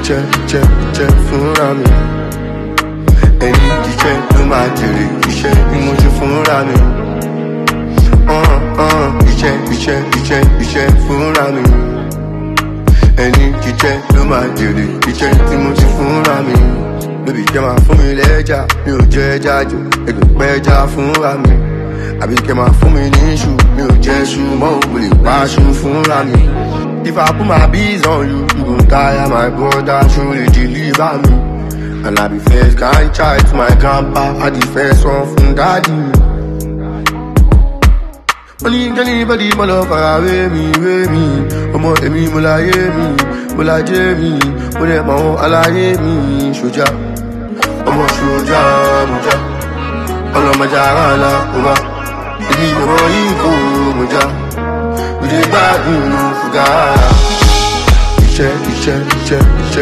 iṣẹ́ iṣẹ́ iṣẹ́ fúnra mi ẹ̀yin jíjẹ́ ló máa jèrè iṣẹ́ ni mo ṣe fúnra mi ọ̀hún ọ̀hún iṣẹ́ iṣẹ́ iṣẹ́ iṣẹ́ fúnra mi ẹni jíjẹ́ ló máa jèrè iṣẹ́ tí mo ṣe fúnra mi lóbi jẹ́ máa fún mi lẹ́jà mi ò jẹ́ ẹja jù ẹgbẹ́ pẹ́jà fúnra mi àbí kẹ́ máa fún mi ní iṣu mi ò jẹ́ iṣu mọ́ mo lè pa aṣọ fúnra mi. If I put my bees on you, you gon' tire my brother, surely deliver me. And I be first kind child to my grandpa, I the first one from daddy. Money anybody mo lọ fara wé mi wé mi, ọmọ èmi mo láyé mi, mo lájé mi, mo dẹ̀ mọ̀ wọn aláyé mi, ṣojà. Ọmọ ṣojà mo já, ọlọmọjà ara la mo bá, èmi ọmọ yìí kò mo já. We dey gbádùn fúgà. Iṣẹ́ iṣẹ́ iṣẹ́ iṣẹ́